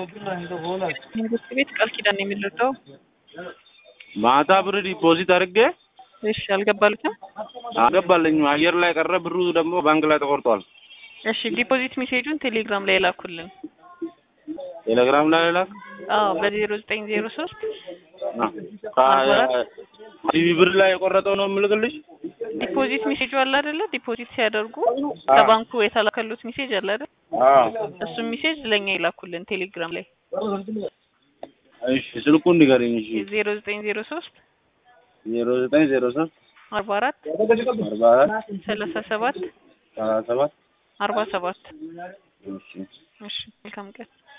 መንግስት ቤት ቃል ኪዳን ነው የሚረዳው። ማታ ብር ዲፖዚት አድርጌ እሺ አልገባሉትም። አገባልኝ አየር ላይ ቀረ። ብሩ ደግሞ ባንክ ላይ ተቆርጧል። እሺ ዲፖዚት ሜሴጁን ቴሌግራም ላይ ላኩልን። ቴሌግራም ላይ ላክ አዎ በዜሮ ዘጠኝ ዜሮ ሶስት ቲቪ ብር ላይ የቆረጠው ነው የምልክልሽ። ዲፖዚት ሜሴጁ አለ አይደለ? ዲፖዚት ሲያደርጉ ከባንኩ የተላከሉት ሜሴጅ አለ አይደል? እሱም ሜሴጅ ለኛ ይላኩልን ቴሌግራም ላይ እሺ ስልኩን ንገረኝ። እሺ ዜሮ ዘጠኝ ዜሮ ሶስት ዜሮ ዘጠኝ ዜሮ ሶስት አርባ አራት አርባ አራት ሰላሳ ሰባት ሰላሳ ሰባት አርባ ሰባት እሺ እሺ መልካም ቀን